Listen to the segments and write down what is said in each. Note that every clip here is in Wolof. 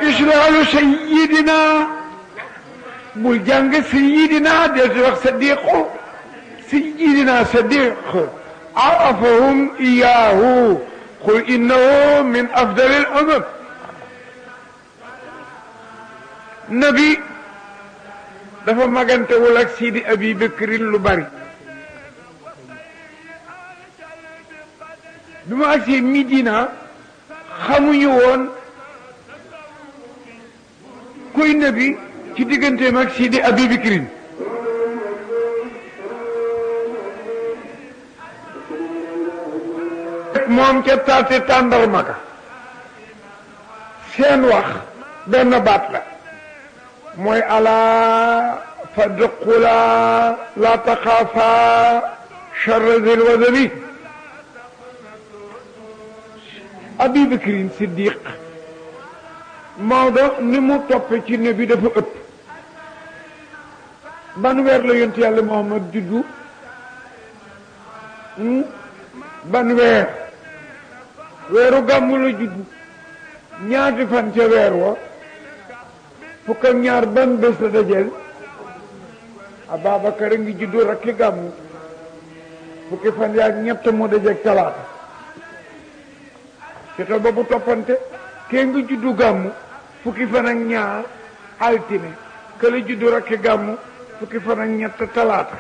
mislahu sayidina bul jàng sayidina del di wax sadiqu sayidina sadiq arafahum iyahu qul innahu min afdal al umam nabi dafa magantewul ak sidi abi bakrin lu bari bi mu agsee Midina xamuñu woon kuy nabi ci digganteem ak Sidi Abi Bakrin moom ca taate tàndarma ka seen wax benn baat la mooy alaa fadqula la taxaafa charra zil wadabi Abi Bakrin Siddiq Maodo ni mu toppe ci ne bi dafa ëpp ban weer la yonent yàlla Muhammad juddu ban weer weeru gàmmu la juddu ñaati fan ca weer wa fukk ak ñaar ban bés la dajeel Ababacar a ngi juddu rakki gàmmu fukki fan yaak ñett moo dajeeg talaata seetal boobu toppante kee nga juddu gàmmu fukki fan ak ñaar altine kële juddu rakki gàmmu fukki fan ak ñett talaata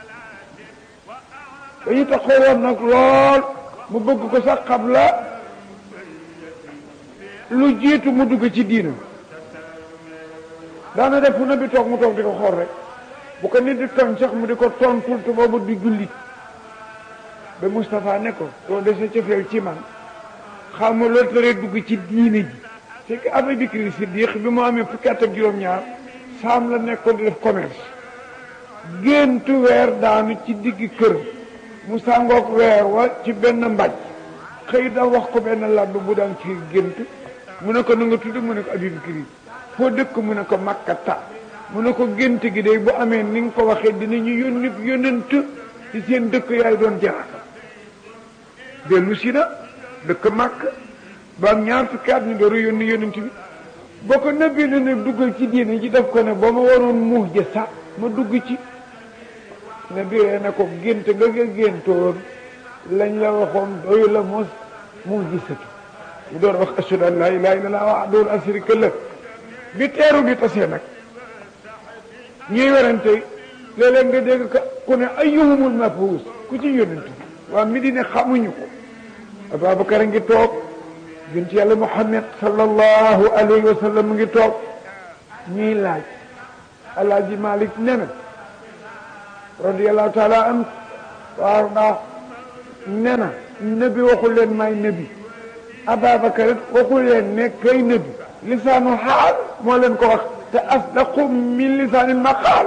dañu taxoo woon nag lool mu bëgg ko sax xam la lu jiitu mu dugg ci diina daana def fu na bi toog mu toog di ko xool rek bu ko nit di tooñ sax mu di ko tontul te boobu di jullit ba Moustapha ne ko doo dese cofeel ci man xam nga loolu tere dugg ci diine ji c'est que Abu Bakr Siddiq bi mu amee fukki at ak juróom-ñaar saam la nekkoon di def commerce géntu weer daanu ci digg kër mu sàngoog weer wa ci benn mbaj xëy da wax ko benn làbb bu daan ci gént mu ne ko na nga tudd mu ne ko Abu Bakr foo dëkk mu ne ko Makkata mu ne ko gént gi day bu amee ni nga ko waxee dinañu yónni yónnent ci seen dëkk yaay doon jaar dellu si na dëkk màkk ba am ñaar fukki at ñu door a yónni yónent bi boo ko nëbbee ne ne duggal ci diine ji def ko ne boo ma waroon muux ja sax ma dugg ci ne biree ne ko gént nga nga géntoon lañ la waxoon doyu la mos muux gisatu mu door wax ashhadu an laa ilaaha illallaah wahdahu laa shariika lahu bi teeru bi tasee nag ñuy werante léeg-léeg nga dégg ka ku ne ayyuhumul mab'uus ku ci yónent bi waa Medina xamuñu ko Ababacar a ngi toog bint yàlla Muhammad sallallahu alayhi wa sallam mu ngi toog ñuy laaj alaaji Malik ne na radiyallahu taala an waaw ndax ne na nabi waxul leen may nabi Ababacar it waxul leen ne kay nabi lisaanu xaal moo leen ko wax te asdaqu min lisaanil maqaal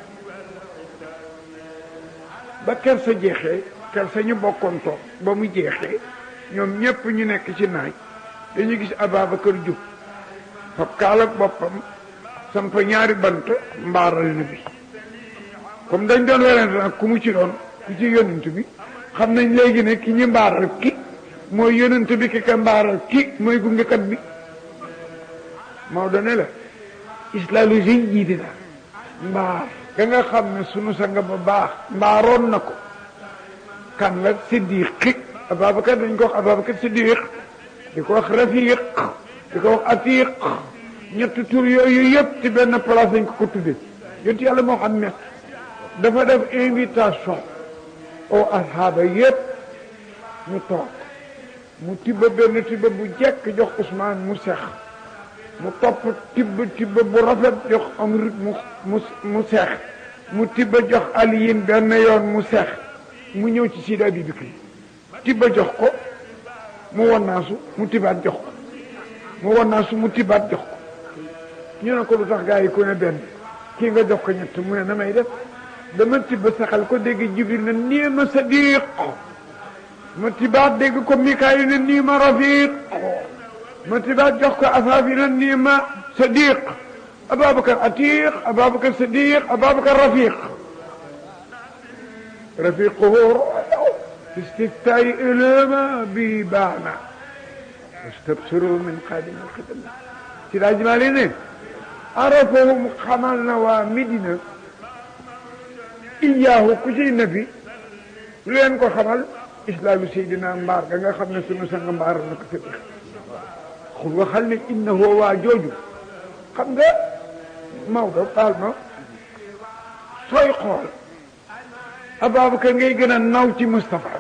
ba ker sa jeexee ker sa ñu bokkoon toog ba mu jeexee ñoom ñépp ñu nekk ci naaj dañu gis Ababacar jub fab kaal ak boppam samp ñaari bant mbaaral na bi comme dañ doon werante nag ku mu ci doon ku ci yonent bi xam nañ léegi ne ki ñu mbaaral ki mooy yonent bi ki ka mbaaral ki mooy gungekat bi Maodo ne la islaalu sëñ jiiti la mbaar ga nga xam ne sunu sang ba baax mbaaroon na ko kan la siddiq Ababacar dañ ko wax Ababacar siddiq di ko wax rafiq di ko wax atiq ñetti tur yooyu yëpp ci benn place dañ ko ko tudde yonent yàlla Muhammad dafa def invitation au ashaaba yëpp ñu toog mu tibba benn tibba bu jekk jox Ousmane mu sex mu topp tibb tibb bu rafet jox Amr mu mu mu seex mu tibb jox Aliyin benn yoon mu seex mu ñëw ci Sidi Abi Bakri tibb jox ko mu wannaasu mu tibaat jox ko mu wannaasu mu tibaat jox ko ñu ne ko lu tax gaa yi ku ne benn kii nga jox ko ñett mu ne na may def dama tibb saxal ko dégg Jibril ne nii ma sadiq ma tibaat dégg ko Mikaayil ne nii ma rafiq ma tibaat jox ko asaafi ne nii ma sadiq Ababacar atiq Ababacar sadiq Ababacar rafiq rafiquhu fi istiftaai ilama bi baana wastabsiru min qadim alxidma si daa ji maa leen ne arafahum xamal na waa Medina iyaahu ku ciy nabi lu leen ko xamal islaamu seydina mbaar ga nga xam ne sunu sang mbaar na ko fekk xul waxal ne innahu waa jooju xam nga Maodo baal ma sooy xool Ababacar ngay gën a naw ci Moustapha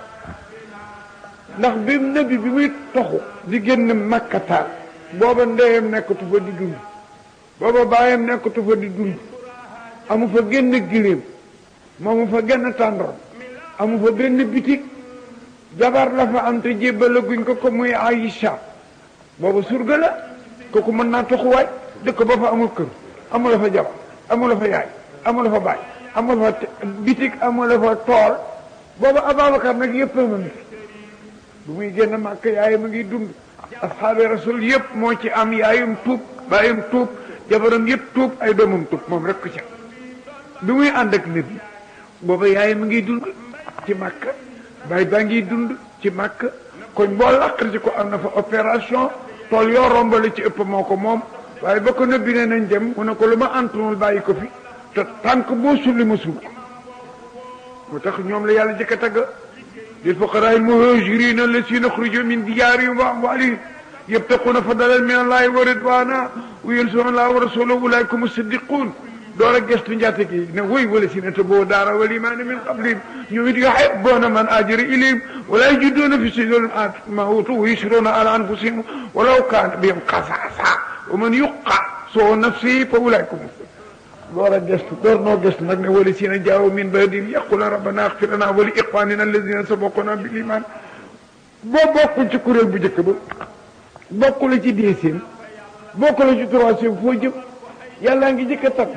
ndax bi nabi bi muy toxu di génn makkataal booba ndeyam nekkatu fa di dund booba baayam nekkatu fa di dund amu fa génn giléem moomu fa genn tàndoor amu fa benn bitig jabar la fa am te jébbalaguñ ko ko muy Aïcha booba surga la kooku mën naa toxuwaay dëkk ba fa amul kër amul fa jabar amul fa yaay amul fa baay amul fa bitig amul fa tool booba Ababacar nag yëpp a mën bu muy génn màkk yaayam a ngi dund asxaabi rasul yëpp moo ci am yaayum tuub baayum tuub jabaram yëpp tuub ay doomam tuub moom rek ko ca bi muy ànd ak nit booba yaayam a ngi dund ci màkk baay baa ngi dund ci màkk koñ boo laqar ci ko am na fa opération tool yoo rombale ci ëpp moo ko moom waaye ba ko nëbbi ne nañ dem mu ne ko lu ma antunul bàyyi ko fi te tànk boo sulli ma sul ko moo tax ñoom la yàlla jëkk a tagg lil fuqaraa al muhaajiriina allaziina uxrijuu min diyaarihim wa amwaalihim yabtaquuna fadlan min allaahi wa ridwaana wa yansuruuna allaaha wa rasuulahu ulaa'ika humu siddiquun door a gëstu njaate gi ne woy wala si ne te boo daara wal imaana min qablihim ñoom it yuhibbuuna man haajara ilayhim wa laa yajiduuna fi suduurihim maa uutuu wa yu'siruuna alaa anfusihim walaw kaana bihim xasaasa wa man yuuqa shuhha nafsihi fa ulaa'ika humu door a gëstu door noo gëstu nag ne wala si ne jaawu min ba'dihim yaquuluuna rabbanaa ighfir lanaa wa li ixwaaninaa allaziina sabaquunaa bil iimaan boo bokkul ci kuréel bu njëkk ba bokkul ci deuxième bokkul ci troisième foo jëm yàllaa ngi jëkk a takk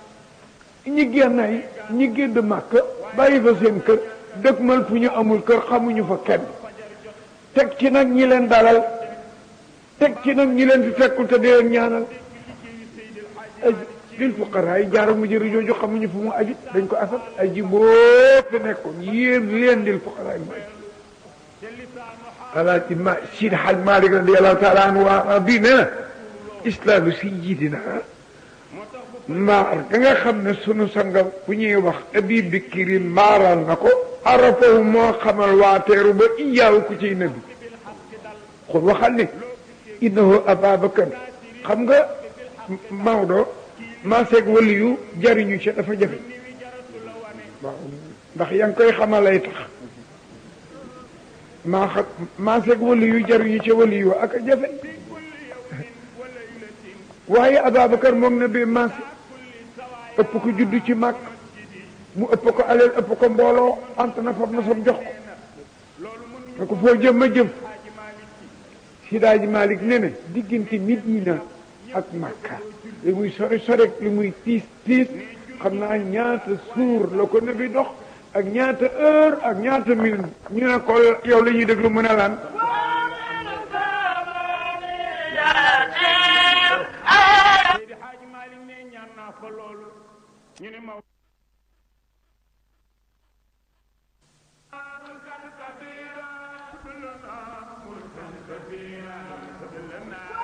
ñi génnay ñi gédd màkk bàyyi fa seen kër dëkkmal fu ñu amul kër xamuñu fa kenn teg ci nag ñi leen dalal teg ci nag ñi leen fi fekkul te di leen ñaanal lil fuqaraa yi jaara mu jëri jooju xamuñu fu mu aju dañ ko asat ay ji boobu nekkoon yéem leen lil fuqaraa yi mu aju alaaji ma Sidi Haj Malik radiyallahu taala anhu waa bii nee na islaamu sayyidina maar ga nga xam ne sunu sanga bu ñuy wax abi bikiri maaral na ko arafahu moo xamal waateeru ba iyaawu ku ciy nabi xul waxal ne innahu ababacar xam nga Maodo maaseeg wali yu jariñu ci dafa jafe waaw ndax yaa ngi koy xamalay tax maa xam maaseeg wali yu jariñu ci wali yu ak a jafe waaye Ababacar moom na bee maase ëpp ko juddu ci màkk mu ëpp ko aleel ëpp ko mbooloo ant na fab na sam jox ko ne ko foo jëm ma jëm Sidaaji Malik ne ne diggante Medina ak Makka li muy sori sori li muy tiis tiis xam naa ñaata suur la ko nabi dox ak ñaata heure ak ñaata minute ñu ne ko yow la ñuy déglu mu ne lan ñu ne ma